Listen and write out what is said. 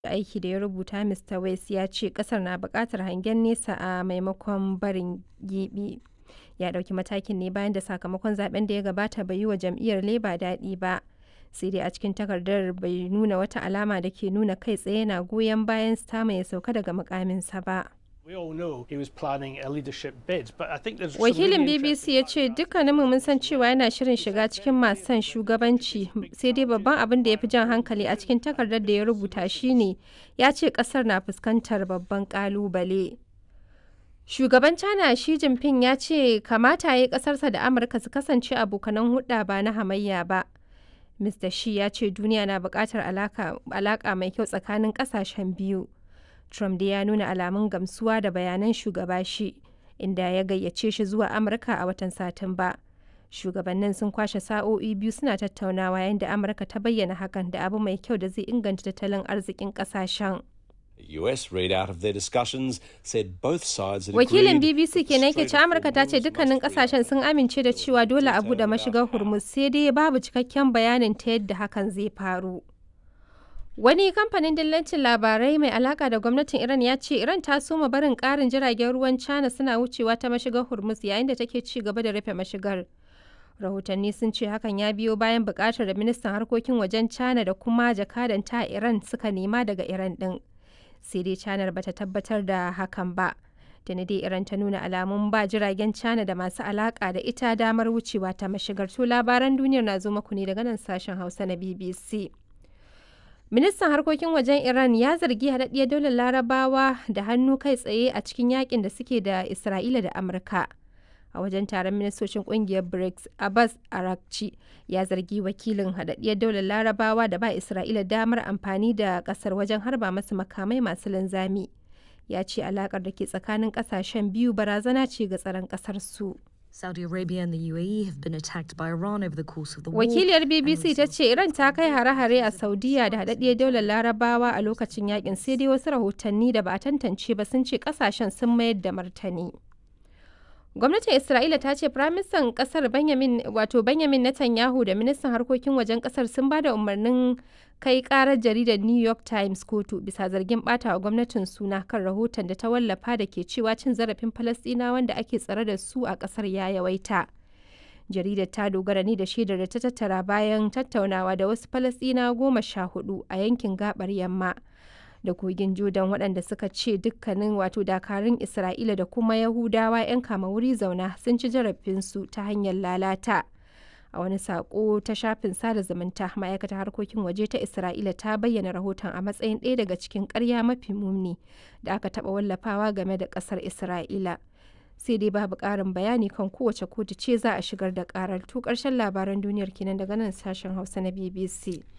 aiki da ya rubuta Mr. West ya ce kasar na buƙatar hangen nesa a maimakon barin gibi. Ya ɗauki matakin ne bayan da sakamakon zaben da ya gabata bai yi wa jam'iyyar Labour daɗi ba. Sai dai a cikin takardar bai nuna wata alama da ke nuna kai tsaye yana goyon bayan Starmer ya sauka daga mukaminsa ba. We all know he was planning a leadership bid, but I think there's some Wakilin really BBC ya ce dukkaninmu mun san cewa yana shirin shiga cikin masu son shugabanci sai dai babban abin da ya fi jan hankali a cikin takardar da ya rubuta shine ya ce kasar na fuskantar babban kalubale. Shugaban China Xi Jinping ya ce kamata ya yi kasarsa da Amurka su kasance abokanan hulɗa ba na hamayya ba. Mr. Xi ya ce duniya na buƙatar alaƙa mai kyau tsakanin ƙasashen biyu. Trump dai ya nuna alamun gamsuwa da bayanan shugaba shi, inda ya gayyace shi zuwa Amurka a watan Satumba. Shugabannin sun kwashe sa'o'i biyu suna tattaunawa yayin da Amurka ta bayyana hakan da abu mai kyau da zai inganta tattalin arzikin kasashen. The US readout of their discussions said both sides had Wakilin agreed BBC that the kenan ke Strait ce of Amurka ta ce Hormuz dukkanin must kasashen sun amince da cewa dole a buɗe mashigar Hormuz sai dai babu cikakken bayanin ta yadda hakan zai faru. Wani kamfanin dillancin labarai mai alaka da gwamnatin Iran ya ce Iran ta soma barin ƙarin jiragen ruwan China suna wucewa ta mashigar Hormuz yayin da take ci gaba da rufe mashigar. Rahotanni sun ce hakan ya biyo bayan buƙatar da ministan harkokin wajen China da kuma jakadanta a Iran suka nema daga Iran ɗin. Sai dai China bata tabbatar da hakan ba. Tuni dai Iran ta nuna alamun ba jiragen China da masu alaka da ita damar wucewa ta mashigar. To labaran duniyar na zo muku ne daga nan sashen Hausa na BBC. Ministan harkokin wajen Iran ya zargi haɗaɗɗiyar daular larabawa da hannu kai tsaye a cikin yakin da suke da Isra'ila da Amurka. A wajen taron ministocin ƙungiyar BRICS, Abbas Arakci ya zargi wakilin haɗaɗɗiyar daular larabawa da ba Isra'ila damar amfani da ƙasar wajen harba masu makamai masu linzami. Ya ce alaƙar da ke tsakanin ƙasashen biyu barazana ce ga tsaron ƙasar su. Saudi Arabia and the UAE have been attacked by Iran over the course of the war. Wakiliyar BBC ta ce Iran ta kai hare-hare a Saudiya da haɗaɗɗiyar daular Larabawa a lokacin yakin sai dai wasu rahotanni da ba a tantance ba sun ce kasashen sun mayar da martani. Gwamnatin Isra'ila ta ce Firaministan ƙasar Benjamin wato Benjamin Netanyahu da ministan harkokin wajen ƙasar sun ba da umarnin kai ƙarar jaridar New York Times kotu bisa zargin ɓata wa gwamnatin suna kan rahoton da ta wallafa da ke cewa cin zarafin Falasɗinawa wanda ake tsare da su a ƙasar ya yawaita. Jaridar ta dogara ne da shaidar da ta tattara bayan tattaunawa da wasu Falasɗinawa goma sha hudu a yankin gabar yamma. da kogin Jordan waɗanda suka ce dukkanin wato dakarun Isra'ila da kuma Yahudawa 'yan kama wuri zauna sun ci zarafinsu ta hanyar lalata. A wani saƙo ta shafin sada zumunta ma'aikatar harkokin waje ta Isra'ila ta bayyana rahoton a matsayin ɗaya daga cikin ƙarya mafi muni da aka taɓa wallafawa game da ƙasar Isra'ila. Sai dai babu ƙarin bayani kan kowace kotu ce za a shigar da ƙarar. To ƙarshen labaran duniyar kenan daga nan sashen Hausa na BBC.